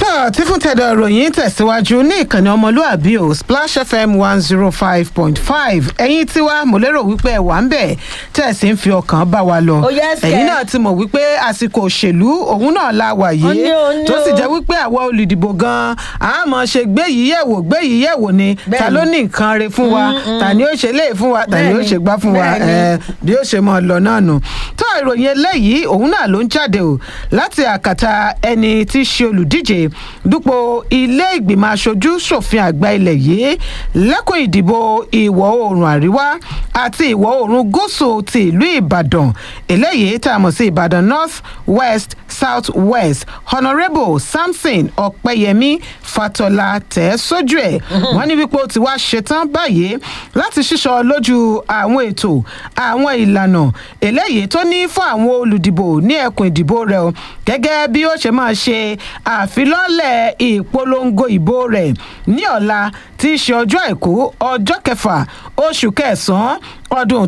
tí fún tẹ̀dọ̀ ìròyìn tẹ̀síwájú ní ìkànnì ọmọlúàbí o splash fm one zero five point five ẹ̀yin tiwa mo lérò wípé ẹ̀ wà ń bẹ̀ tẹ̀sí ń fi ọkàn bá wa lọ Oh, yes, ẹ̀yin kẹ́. náà ti mọ̀ wípé àsìkò òṣèlú òun náà la wà Ó yìí ní o, ní tó sì o. jẹ́ wípé àwa olùdìbò gan-an a mọ̀ ṣe gbé yìí yẹ̀wò gbé yìí yẹ̀wò ni ta Bẹ́ẹ̀ni. ló ní nǹkan re fún wa ta ni ó ṣe léè fún wa ta ni ó Bẹ́ẹ̀ni, ṣe gbá fún wa bẹ́ẹ̀ni. ẹ̀ bí ó ṣe mọ lọ náà nù tó ìròyìn eléyìí òun náà ló ń jáde o láti àkàtà ẹni tí í ṣe olùdíje dúpọ̀ ilé ìgbìmọ̀ aṣojú ṣòfin àgbà ilẹ̀ yìí lẹ́kùn ìdìbò ìwọ̀ oòrùn àríwá àti ìwọ̀ oòrùn gúúsù ti ìlú ìbàdàn eléyìí tá a mọ̀ sí ìbàdàn north west south west honourable samson ọ̀pẹ́yẹmí fatọ́lá tẹ̀ sójú ẹ̀ wọ́n ní wípé ó ti wá ṣetán báyìí láti ṣíṣọ lójú àwọn ètò àwọn ìlànà eléyìí tó ní fún àwọn olùdìbò ní ẹkùn ìdìbò rẹ̀ o gẹ́gẹ́ bí ó ṣe máa ṣe àfilọ́lẹ̀ ìpolongo ìbò rẹ̀ ní ọ̀la tí í ṣe ọjọ́ àìkú ọjọ́ kẹfà oṣù kẹsàn-án ọdún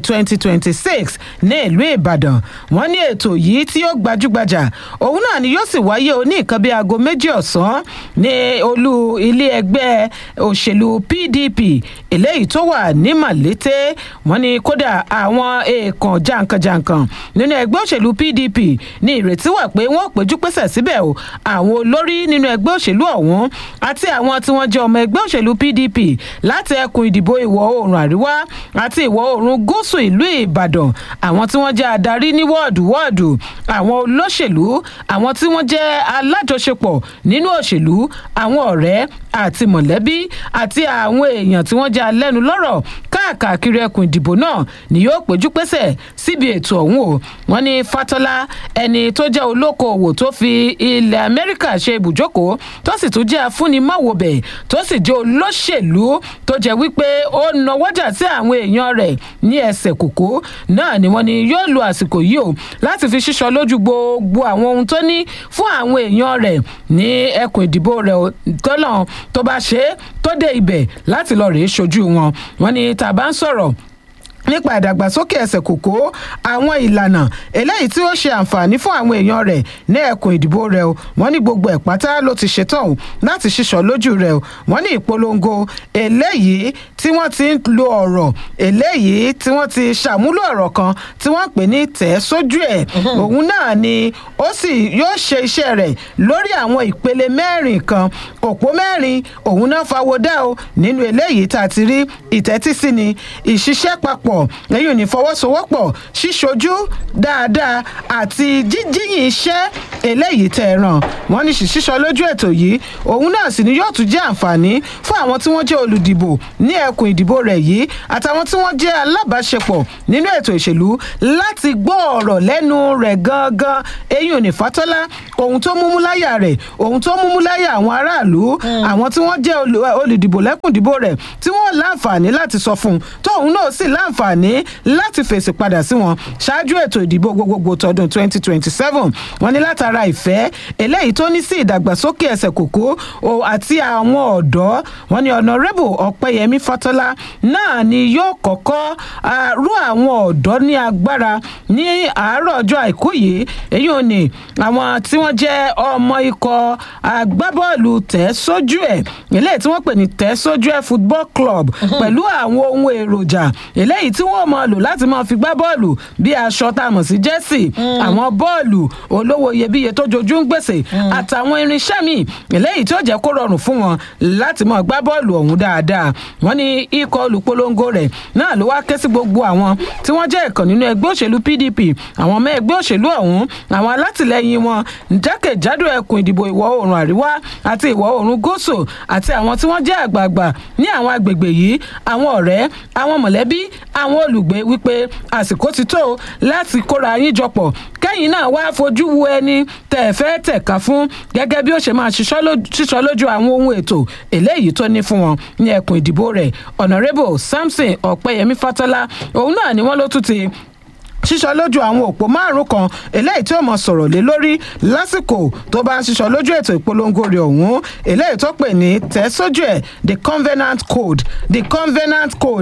2026 ní ìlú ìbàdàn wọn ní ètò yìí tí ó gbajúgbajà òun náà ni yóò sì wáyé o ní nǹkan bíi aago méjì ọ̀sán ní olú ilé ẹgbẹ́ òṣèlú pdp eléyìí tó wà ní màlété wọn ní kódà àwọn èèkàn jàǹkànjàǹkàn nínú ẹgbẹ́ òṣèlú pdp ní ìrètí wà pé wọ́n péjú pésẹ̀ síbẹ̀ o àwọn olórí nínú ẹgbẹ́ òṣèlú ọ̀hún àti àwọn tí wọ́n jẹ́ ọmọ ẹgbẹ́ òṣèlú pdp láti ẹkùn ìdìbò ìwọ̀ oòrùn àríwá àti ìwọ̀ oòrùn gúúsù ìlú ìbàdàn àwọn tí wọ́n jẹ́ adarí ní wọ́ọ̀dù wọ́ọ̀dù àwọn olóṣèlú àwọn tí wọ́n jẹ́ alájọṣepọ̀ nínú òṣèlú àwọn ọ̀rẹ́ àti mọ̀lẹ́bí àti àwọn èèyàn tí wọ́n jẹ́ alẹ́nu lọ́rọ̀ káàkiri ẹkùn ìdìbò náà ni yóò péjú pésẹ̀ síbi ètò ọ̀hún o wọ́n ní fatọ́lá ẹni tó jẹ́ olókoòwò tó fi ilẹ̀ amẹ́ríkà ṣe ibùjókòó tó sì tún jẹ́ afúnimáwòbẹ̀ tó sì jẹ́ olóṣèlú tó jẹ́ wípé ó nawọ́jà sí àwọn èèyàn rẹ̀ ní ẹsẹ̀ kòkó náà ni wọ́n ní yóò lo àsìkò yìí o láti fi ṣíṣọ lójú gbogbo àwọn ohun tó ní fún àwọn èèyàn rẹ̀ ní ẹkùn ìdìbò rẹ̀ o, tọ́lọ̀ tó bá ṣe é tó dé ibẹ̀ láti lọ rèé ṣojú wọn wọ́n ní tàbá ń sọ̀rọ̀ nípa ìdàgbàsókè ẹsẹ̀ kòkó àwọn ìlànà eléyìí tí ó ṣe àǹfààní fún àwọn èèyàn rẹ̀ ní ẹkùn ìdìbò rẹ̀ o wọ́n ní gbogbo ẹ̀ pátá ló ti ṣetán o láti ṣíṣọ lójú rẹ̀ o wọ́n ní ìpolongo eléyìí tí wọ́n ti ń lo ọ̀rọ̀ eléyìí tí wọ́n ti ṣàmúlò ọ̀rọ̀ kan tí wọ́n pè ní tẹ̀ sójú ẹ̀ òun náà ni ó sì yóò ṣe iṣẹ́ rẹ̀ lórí àwọn ìpele mẹ́rin kan òpó mẹ́rin òun náà fawọ́dá o nínú eléyìí tá a ti rí ìtẹ́tísí ni ìṣiṣẹ́ papọ̀ lẹ́yìn ní fọwọ́sowọ́pọ̀ ṣíṣojú dáadáa àti jíjíyìn iṣẹ́ eléyìí tẹ̀ ẹ̀ ràn wọ́n ní ṣíṣọ lójú ètò yìí òun náà sì ni yóò tún jẹ́ àǹfààní fún àwọn tí wọ́n jẹ́ olùdìbò ní ẹkùn ìdìbò rẹ̀ yìí àtàwọn tí wọ́n jẹ́ alábàáṣepọ̀ nínú ètò ìṣèlú láti gbọ́ ọ̀rọ̀ lẹ́nu rẹ̀ gangan eyín òní fatọ́lá ohun tó múmú láyà rẹ̀ ohun tó múmú láyà àwọn aráàlú àwọn tí wọ́n jẹ́ olù- olùdìbò lẹ́kùn ìdìbò rẹ̀ tí wọ́n láǹfààní láti sọ fún un tóun náà sì láǹfààní láti fèsì padà sí wọn ṣáájú ètò ìdìbò gbogbogbò tọdún 2027 wọn ní látara ìfẹ́ eléyìí tó ní sí ìdàgbàsókè ẹsẹ̀ kòkó o àti àwọn ọ̀dọ́ wọn ní ọ̀nàrẹ́bù ọ̀pẹ́yẹmí fatọ́lá náà ni yóò kọ́kọ́ ah, rú àwọn ọ̀dọ́ ní agbára ní àárọ̀ ọjọ́ àìkú yìí èyí ò ní àwọn tí wọ́n jẹ́ ọmọ ikọ̀ agbábọ́ọ̀lù tẹ̀ sójú ẹ̀ eléyìí tí wọ́n pè ní tẹ̀ sójú ẹ̀ football club pẹ̀lú àwọn ohun èròjà eléyìí tí wọ́n máa lò láti máa fi gbá bọ́ọ̀lù bí aṣọ tá a mọ̀ sí jẹ́sì àwọn bọ́ọ̀lù olówó iyebíye tó jojú ń gbèsè àtàwọn irinṣẹ́ míì eléyìí tí ó jẹ́ kó rọrùn fún wọn láti máa gbá bọ́ọ̀lù ọ̀hún dáadáa wọ́n ní ikọ̀ olùpolongo rẹ̀ náà ló wá ké sí gbogbo àwọn tí wọ́n jẹ́ ìkàn nínú ẹgbẹ́ òṣèlú pdp àwọn ọmọ ẹgbẹ́ òṣèlú ọ̀hún àwọn alátìlẹyìn wọn jákèjádò ẹkùn ìdìbò ìwọ̀ oòrùn àríwá àti ìwọ̀ oòrùn gúúsù àti àwọn tí wọ́n jẹ́ àgbààgbà ní àwọn agbègbè yìí àwọn ọ̀rẹ́ àwọn mọ̀lẹ́bí àwọn olùgbé wípé àsìkò ti tó láti kóra yín jọpọ̀ kẹ́yìn náà wá fojú wo ẹni tẹ̀ fẹ́ tẹ̀ka fún gẹ́gẹ́ bí ó ṣe máa ṣiṣọ́ lójú- ṣíṣọ́ lójú àwọn ohun ètò eléyìí tó ní fún wọn ní ẹkùn ìdìbò rẹ̀ ọ̀nàrẹ́bù samson ọ̀pẹ́yẹmí fatọ́lá òun náà ni wọ́n ló tún ti ṣíṣọ lójú àwọn òpó márùn kan eléyìí tí ó mọ sọ̀rọ̀ lé lórí lásìkò tó bá ń ṣíṣọ lójú ètò ìpolongo rẹ̀ ọ̀hún eléyìí tó pè ní tẹ̀ sójú ẹ̀ the covenant code the covenant code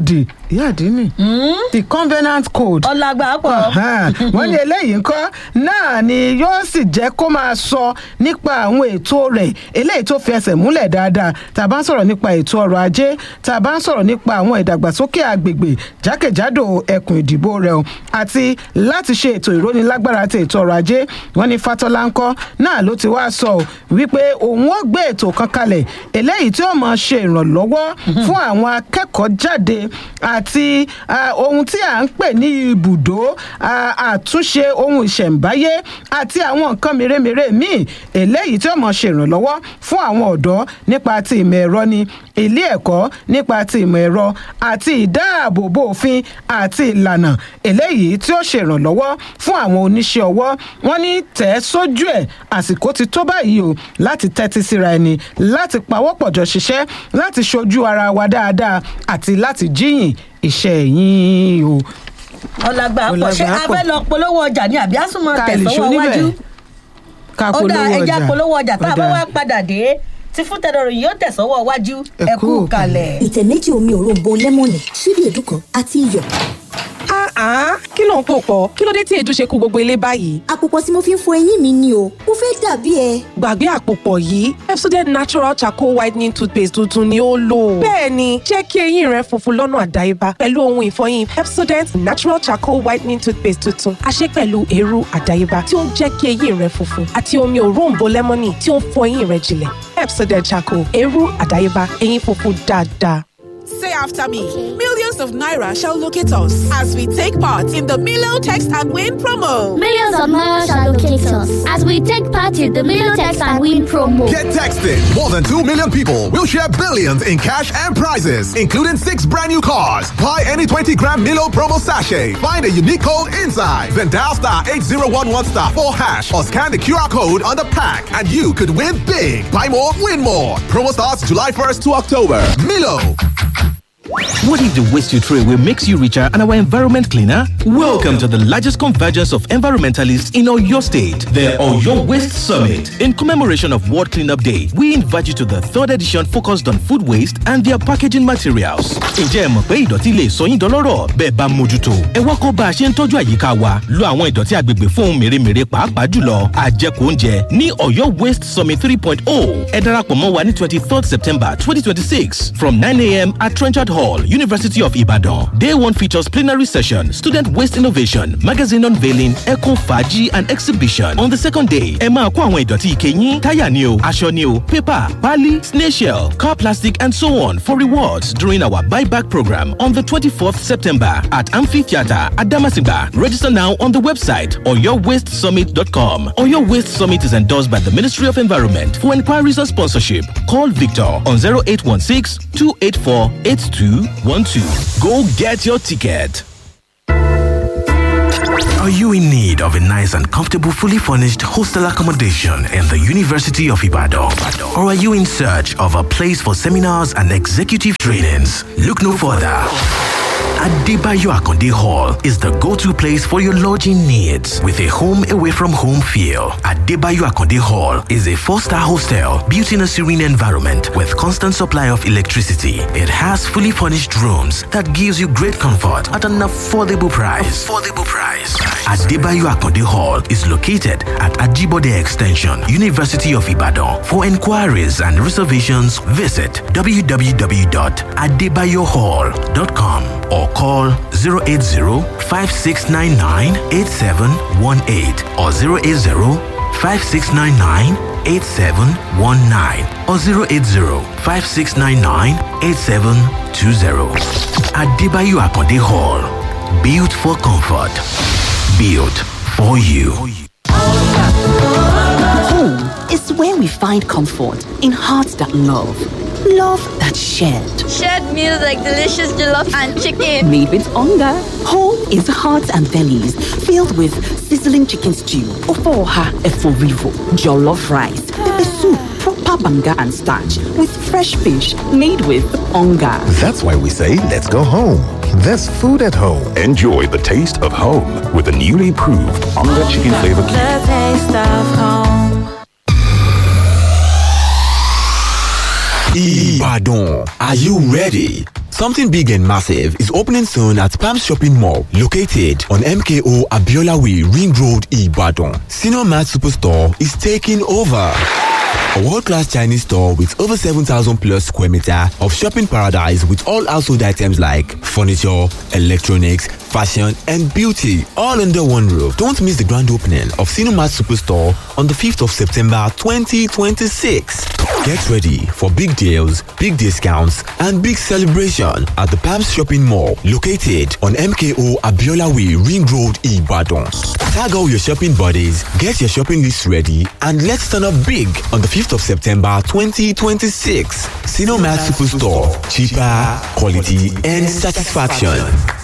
ìyá àdínì the covenant code ọlágbà pọ̀ Ahan, wọ́n ní eléyìí ńkọ́ náà ni yóò sì jẹ́ kó máa sọ nípa àwọn ètò rẹ̀ eléyìí tó fi ẹsẹ̀ múlẹ̀ dáadáa tá a bá ń sọ̀rọ̀ nípa ètò ọrọ̀ ajé tá a bá ń sọ̀rọ̀ nípa àwọn ìdàgbàsókè àgbègbè jákèjádò ẹkùn ìdìbò rẹ̀ o àti láti ṣe ètò ìrónilágbára ti ètò ọrọ̀ ajé wọ́n ní fatọ́lá ńkọ́ náà ló ti wá sọ ọ́ wípé òun ó gbé ètò kan kalẹ̀ eléyìí tí ó máa ṣe ìrànlọ́wọ́ fún àwọn akẹ́kọ̀ọ́ jáde àti ah, ohun tí à ń pè ní ibùdó ah, àtúnṣe ohun ìṣẹ̀ǹbáyé àti àwọn nǹkan mèremère míì eléyìí tí ó máa ṣe ìrànlọ́wọ́ fún àwọn ọ̀dọ́ nípa ti ìmọ̀ ẹ̀rọ ni ilé ẹ̀kọ́ nípa ti ìmọ̀ ẹ̀rọ àti ìdáàbòbò òfin àti ìlànà eléyìí tí ó ṣe ìrànlọ́wọ́ fún àwọn oníṣẹ́ ọwọ́ wọn ní tẹ̀ ẹ́ sójú ẹ̀ àsìkò ti tó báyìí o láti tẹ́tí síra ẹni láti pawọ́pọ̀jọ ṣiṣẹ́ láti ṣojú ara wa dáadáa àti láti jíyìn iṣẹ́ yín o. ọlágbà pọ̀ ṣé Ọlágbà a pọ̀. fẹ́ lọ polówó ọjà ní àbí àsùnmọ̀ Ká lè tẹ̀sánwó ṣoníbẹ̀. wájú ká ó dá polówó ẹja ọjà. polówó ọjà tá a Ó bá dáa. wá padà dé tí fún tẹ̀dọ̀rọ̀ yìí yóò tẹ̀sánwó wájú Ẹ ẹ kú kú kalẹ̀. ìtẹ̀ méjì omi òróǹbó lẹ́mọ̀nì ṣíbí èédú kan àti iyọ̀. Ah, kí ló ń pò pọ̀? Kí ló dé tí èédú ṣe kú gbogbo ilé báyìí? àpòpọ̀ tí mo fi ń fọ eyín mi ni o mo fẹ́ dàbí ẹ. Gbàgbé àpòpọ̀ yìí, Pepsodent Natural Charcoal Whitening Toothpaste tuntun ni ó lò. Bẹ́ẹ̀ni, jẹ́ kí eyín rẹ funfun lọ́nà àdáyébá pẹ̀lú ohun ìfọyín Pepsodent Natural Charcoal Whitening Toothpaste tuntun. A ṣe pẹ̀lú eérú àdáyébá tí ó ń jẹ́ kí eyín rẹ funfun àti omi òróǹbó lẹ́mọ́nì tí ó ń fọ eyín rẹ jinlẹ̀. Pepsodent Charcoal, eérú àdáyébá, eyín funfun dáadáa. Say after me. Millions of Naira shall locate us as we take part in the Milo Text and Win promo. Millions of miles shall locate us as we take part in the Milotex and Win promo. Get texted. More than 2 million people will share billions in cash and prizes, including six brand new cars. Buy any 20 gram Milo promo sachet. Find a unique code inside. Then dial star 8011 star 4 hash or scan the QR code on the pack and you could win big. Buy more, win more. Promo starts July 1st to October. Milo. What if the waste you throw away makes you richer and our environment cleaner? Welcome to the largest convergence of environmentalists in Oyo State, the Oyo Waste Summit. In commemoration of World Cleanup Day, we invite you to the third edition focused on food waste and their packaging materials. Ǹjẹ́ ẹ mọ̀ pé ìdọ̀tí lè sọ yín dọlọ́rọ̀ bẹ́ẹ̀ bá mójútó? Ẹ wá kọ́ bá a ṣe ń tọ́jú àyíká wa, lo àwọn ìdọ̀tí agbègbè fún ohun mèremère pàápàá jùlọ àjẹkù oúnjẹ ní Oyo Waste Summit 3.0. Ẹ darapọ̀ mọ́ wa ní 23rd September 2026 from 9am at Trenchard Hall, University of Ibadan. Day one features plenary session, student waste innovation, magazine unveiling, eco faji and exhibition. On the second day, ẹ máa kó àwọn ìdọ̀tí ike yín, táyà ni o, aṣọ ni o, paper, pali, snail shell, car plastic and so on for rewards during our buyback program on the 24th September at Amphitheatre at Damasinga. Register now on the website oyowastesummit.com. Oyo Waste Summit is endorsed by the Ministry of Environment. For inquiries or sponsorship, call Victor on 0816 284 8212. Go get your ticket. Are you in need of a nice and comfortable, fully furnished hostel accommodation in the University of Ibadan? Or are you in search of a place for seminars and executive trainings? Look no further. Adebayo Akonde Hall is the go-to place for your lodging needs with a home away from home feel. Adebayo Akonde Hall is a four-star hostel built in a serene environment with constant supply of electricity. It has fully furnished rooms that gives you great comfort at an affordable price. Affordable price. Adebayo Akonde Hall is located at Ajibode Extension, University of Ibadan. For inquiries and reservations, visit www.adebayohall.com or call 080-5699-8718 or 080-5699-8719 or 080-5699-8720. Adebayo Akonde Hall. Built for comfort. Built for you. Home is where we find comfort in hearts that love, love that shared. Shared meals like delicious jollof and chicken. Made with hunger. Home is hearts and bellies filled with sizzling chicken stew, ofoha eforivo, jollof rice, pepper soup, proper banga and starch with fresh fish made with hunger. That's why we say let's go home. There's food at home. Enjoy the taste of home with the newly improved Onga Chicken Flavor Cube. The taste of home. Ibadan, are you ready? Something big and massive is opening soon at Palm Shopping Mall, located on MKO Abiola Way, Ring Road, Ibadan. Senior Mart Superstore is taking over. A world-class Chinese store with over 7,000 plus square meter of shopping paradise with all household items like furniture, electronics, fashion and beauty all under one roof. Don't miss the grand opening of Cinemat Superstore on the 5th of September 2026. Get ready for big deals, big discounts and big celebration at the Palms Shopping Mall located on MKO Abiola Way Ring Road Ibadan. Tag all your shopping buddies, get your shopping list ready and let's turn up big on the 5th of September 2026. Cinemat Superstore. Cheaper, quality and satisfaction.